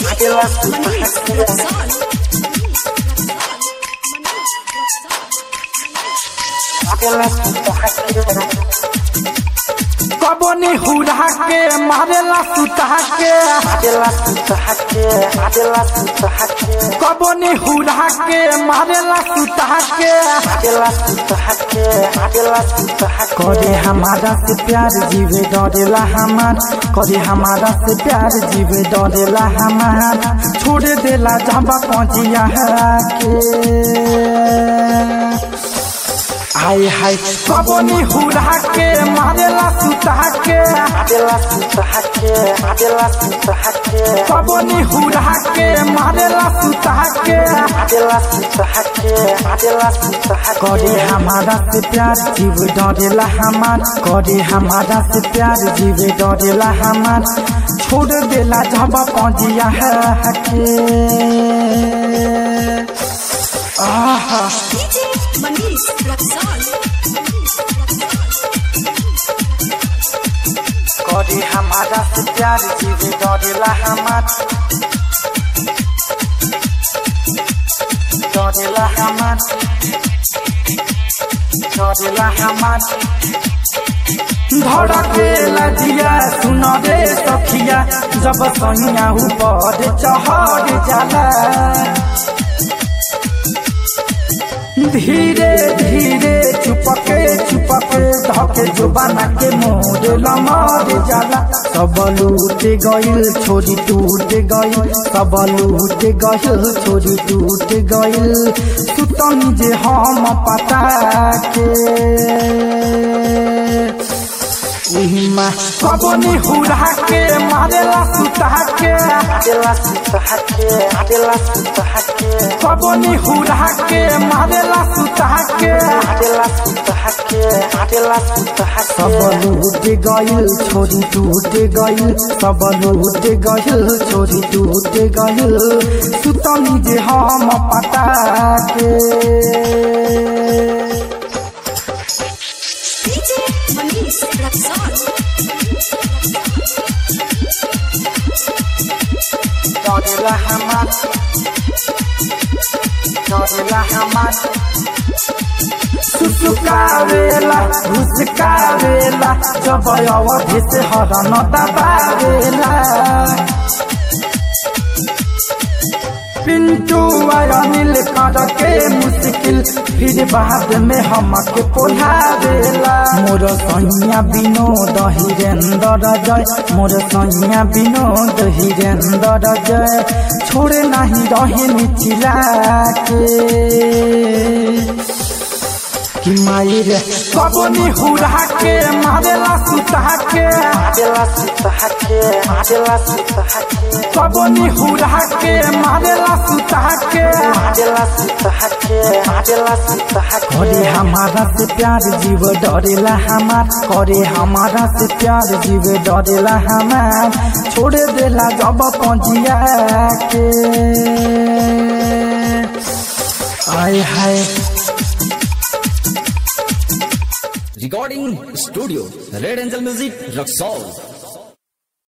कबनी हुड़ा के मारेला सुता के कबनी हुड़ा के मारेला सुता के करे हमारा से प्यार जीवे डरेला हमार करे हमारा से प्यार जीवे डरेला हमार छोड़ देला जब पहुंचिया के हाय हाय कबनी हुड़ा के मारेला सुता के कबनी हुड़ा के मारेला सुता के करे हमारा से प्यार जीव डरेला हमार करे हमारा से प्यार जीव डरेला हमार छोड़ देला जब पहुंचिया के आहा मनीष रक्सौल करे हमारा से प्यार जीवे डरेला हमार डरेला हमार डरेला हमार धड़केला दिया सुन रे सखिया जब सैया ऊपर चढ़ जाला धीरे धीरे चुपके चुपके धके जुबाना के मोरे लमर जाला सब लूट गइल छोरी टूट गइल सब लूट गइल छोरी टूट गइल सुतनी जे हम पता के उहिमा कबनी हुड़ा के मारेला सुता के कबनी हुड़ा के मारेला सुता के सब लूट गइल छोरी टूट गइल सब लूट गइल छोरी टूट गइल सुतनी जे हम पता के डीजे मनीष रक्सौल डरेला हमार डरेला हमार सुसुकावेला घुसकावेला जब अवधि से हरन दबावेला पिंटू अनिल कर के मुश्किल फिर बाद में हमके पोलावेला मोर सैया विनोद हिरेंद्र जय मोर सैया विनोद हिरेंद्र जय छोड़े नहीं रहे मिथिला के कि माई रे कबनी हुड़ा के मारेला सुता के कबनी हुड़ा के मारेला सुता के करे हमारा से प्यार जीव डरेला हमार करे हमारा से प्यार जीव डरेला हमार छोड़ देला जब पहुंचिया के आय हाय Recording Studio Red Angel Music Rock